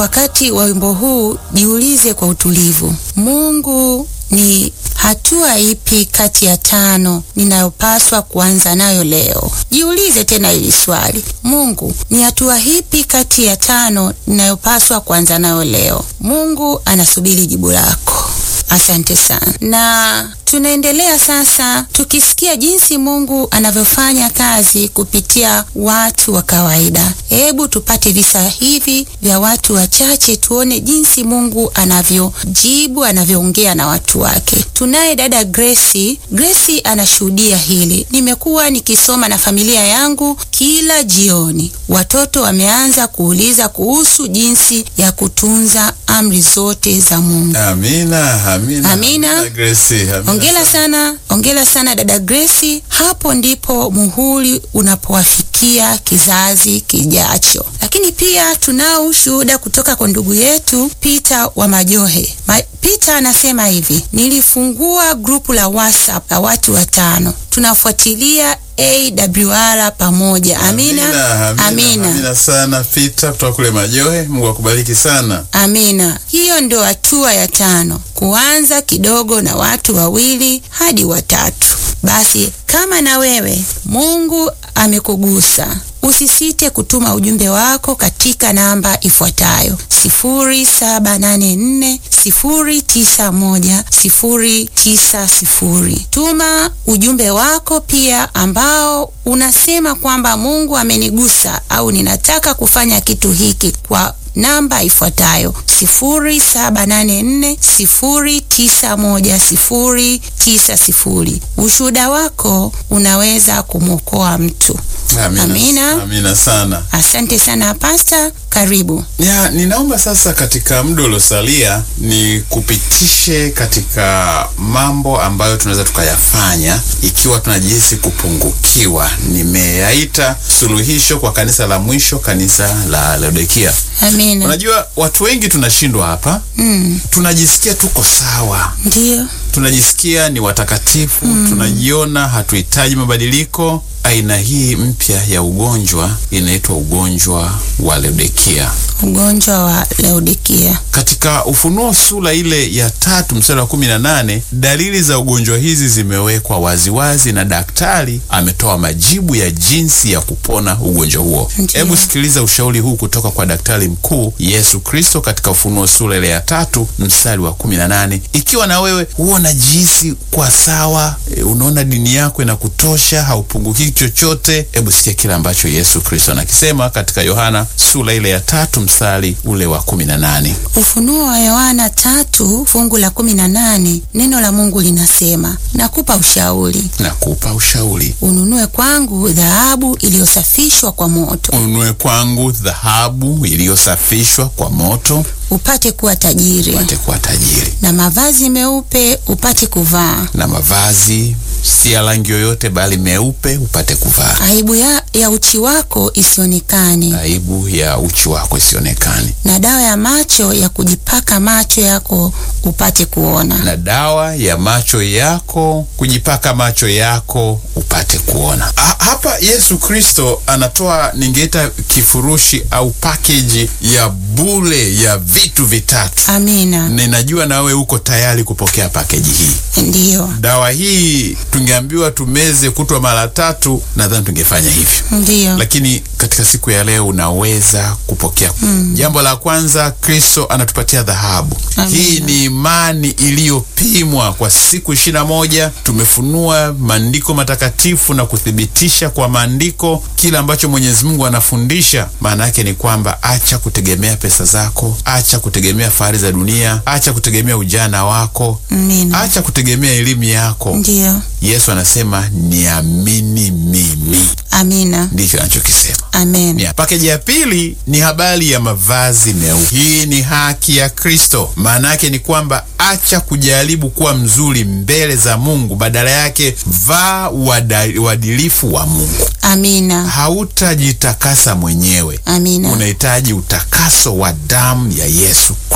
Wakati wa wimbo huu jiulize kwa utulivu, Mungu ni hatua ipi kati ya tano ninayopaswa kuanza nayo leo? Jiulize tena hili swali, Mungu ni hatua ipi kati ya tano ninayopaswa kuanza nayo leo? Mungu anasubiri jibu lako. Asante sana. Na tunaendelea sasa tukisikia jinsi Mungu anavyofanya kazi kupitia watu wa kawaida. Hebu tupate visa hivi vya watu wachache tuone jinsi Mungu anavyojibu, anavyoongea na watu wake. Tunaye dada Grace. Grace anashuhudia hili. Nimekuwa nikisoma na familia yangu kila jioni. Watoto wameanza kuuliza kuhusu jinsi ya kutunza amri zote za Mungu. Amina, amina. Amina. Grace, amina. Ongela sana, ongela sana dada Grace. Hapo ndipo muhuri unapowafikia kizazi kijacho. Lakini pia tunao ushuhuda kutoka kwa ndugu yetu Peter wa Majohe. Ma, Peter anasema hivi, nilifungua grupu la WhatsApp la watu watano, tunafuatilia AWR pamoja. Amina, Amina, amina, amina. amina sana Peter kutoka kule Majohe. Mungu akubariki sana. Amina. Hiyo ndio hatua ya tano, kuanza kidogo na watu wawili hadi watatu. Basi kama na wewe Mungu amekugusa, usisite kutuma ujumbe wako katika namba ifuatayo 0784 091 090. Tuma ujumbe wako pia ambao unasema kwamba Mungu amenigusa au ninataka kufanya kitu hiki kwa namba ifuatayo 0784091090. Ushuhuda wako unaweza kumwokoa mtu. Amina, Amina. amina sana. Asante sana Pasta, karibu. Ya, ninaomba sasa katika muda uliosalia ni kupitishe katika mambo ambayo tunaweza tukayafanya ikiwa tunajihisi kupungukiwa. Nimeyaita suluhisho kwa kanisa la mwisho, kanisa la Laodikia. Amina. Unajua watu wengi tunashindwa hapa, Mm, tunajisikia tuko sawa, ndiyo. tunajisikia ni watakatifu, tunajiona hatuhitaji mabadiliko. Aina hii mpya ya ugonjwa inaitwa ugonjwa wa Laodikia. Ugonjwa wa Laodikia. Katika Ufunuo sura ile ya tatu mstari wa kumi na nane dalili za ugonjwa hizi zimewekwa waziwazi na daktari ametoa majibu ya jinsi ya kupona ugonjwa huo. Ndiyo. Hebu sikiliza ushauri huu kutoka kwa daktari mkuu Yesu Kristo katika Ufunuo sura ile ya tatu mstari wa kumi na nane Ikiwa na wewe huwa unajihisi kwa sawa, e, unaona dini yako inakutosha, haupungukii chochote, hebu sikia kile ambacho Yesu Kristo anakisema katika Yohana sura ile ya tatu mstari ule wa kumi na nane. Ufunuo wa Yohana tatu fungu la kumi na nane neno la Mungu linasema, nakupa ushauri, Nakupa ushauri, ununue kwangu dhahabu iliyosafishwa kwa moto, ununue kwangu dhahabu iliyosafishwa kwa moto, upate kuwa tajiri, upate kuwa tajiri, na mavazi meupe upate kuvaa, na mavazi si ya rangi yoyote, bali meupe upate kuvaa, aibu ya, ya uchi wako isionekane, aibu ya uchi wako isionekane, na dawa ya macho ya kujipaka macho yako upate kuona. na dawa ya macho yako kujipaka macho yako upate kuona. Ha, hapa Yesu Kristo anatoa ningeita kifurushi au package ya bure ya vitu vitatu. Amina, Ninajua nawe uko tayari kupokea pakeji hii. ndiyo, Dawa hii tungeambiwa tumeze kutwa mara tatu, nadhani tungefanya hivyo, ndiyo, lakini katika siku ya leo unaweza kupokea. Jambo la kwanza, Kristo anatupatia dhahabu. Amina. Hii ni imani iliyopimwa kwa siku ishirini na moja. Tumefunua maandiko matakatifu na kuthibitisha kwa maandiko kile ambacho Mwenyezi Mungu anafundisha. Maana yake ni kwamba acha kutegemea pesa zako, acha kutegemea fahari za dunia, acha kutegemea ujana wako, amina, acha kutegemea elimu yako. ndiyo, Yesu anasema niamini mimi, amina, ndicho anachokisema. amen. Ni pakeji ya pili ni habari ya mavazi meupe. Hii ni haki ya Kristo. Maana yake ni kwamba acha kujaribu kuwa mzuri mbele za Mungu, badala yake vaa uada- uadilifu wa Mungu. Amina, Hautajitakasa mwenyewe, amina, unahitaji utakaso wa damu ya Yesu